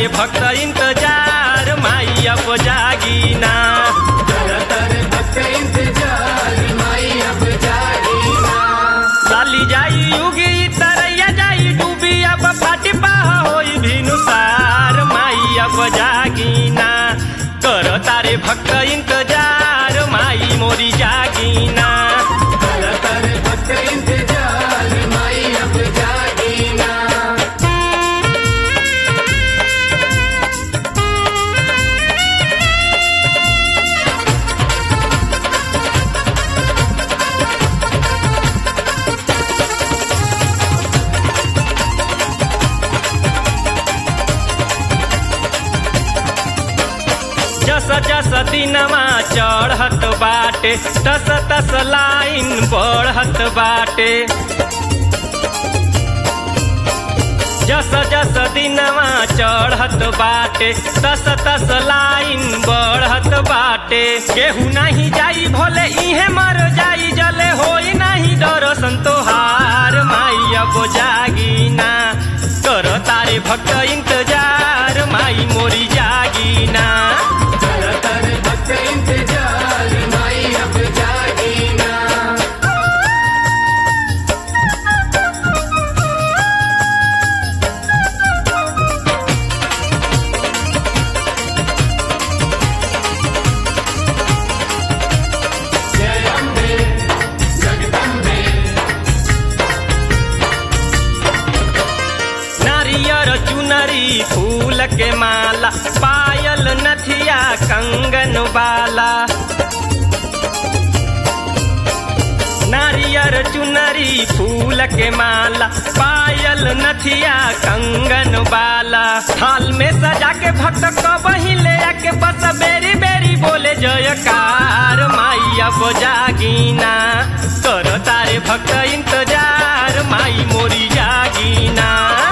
भक्त इंतजार माई अब जागीना लाली जाई युगी तरैया जाई डूबी अब फाटी पाह होई भिनुसार माई अब जागीना कर तारे भक्त इंतजार माई मोरी जागीना जस जस दिनमा चढ़त बाटे तस तस लाइन बढ़त बाटे जस जस दिनमा चढ़त बाटे तस तस लाइन बढ़त बाटे केहू नहीं जाई भोले इहे मर जाई जले होई नहीं डर संतोहार माई अब जागीना कर तारे भक्त इंतजार माई मोरी जागीना नारियर चुनरी फूल के माला पायल नथिया कंगन बाला नारियर चुनरी फूल के माला पायल नथिया कंगन बाला थाल में सजा के भक्त कबही ले आके बस बेरी बेरी बोले जयकार माई अब जागीना कर तारे भक्त इंतजार माई मोरी जागीना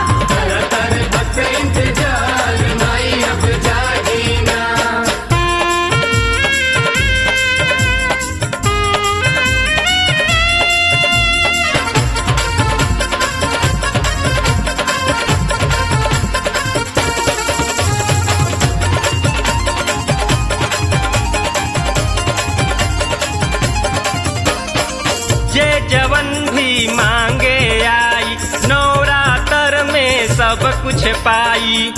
जे जवन भी मांगे आई नवरात्र में सब कुछ पाई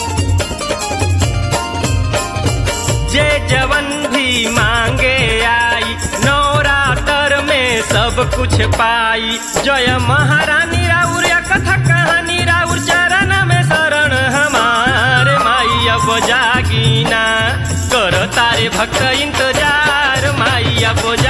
जे जवन भी मांगे आई नवरात्र में सब कुछ पाई जय महारानी राउर या कथा कहानी राउर चरण में शरण हमारे माई अब जागीना कर तारे भक्त इंतजार माई अब